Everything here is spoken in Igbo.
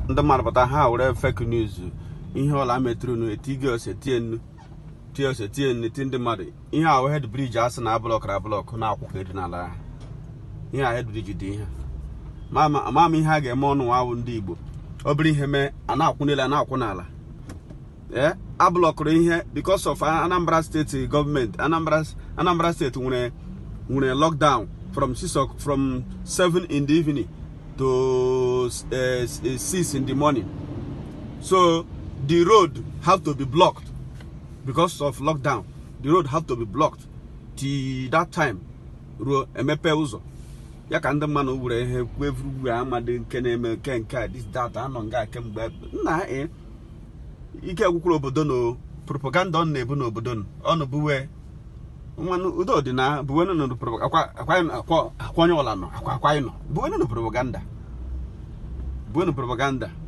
ndị mmadụ pụta ha were fake news ihe ọla metụrụ nu etige ose tie nnu tie ose tie nnu ti ndị mmadụ ihe ahụ hed briji asị na ablọkara ablọk na-akwụ ka edi n'ala ha ihe a hed briji dị ihe ama m ihe a ga-eme ọnụ awụ ndị igbo ọ bụrụ ihe mee a na-akwụ n'elu a na-akwụ n'ala ee ablọkụrụ ihe because of anambra steeti gọọmenti anambra anambra steeti nwere nwere lockdown from 6 from 7 in the evening to uh, 6 in the morning so the road have to be blocked because of lockdown the road have to be blocked till that time ruo emepe ụzọ ya ka ndị mmadụ were ihe kwevuru amadị nke na-eme nke nke a this that anọ nga kemgbe nna e ike gwụkwuru obodo na propaganda ọ na-ebu n'obodo ọnụ buwe mmanụ udo dị na buwenu nụ akwa onye ọla nọ akwa akwa anyị nọ buwenu nụ propaganda buwenu propaganda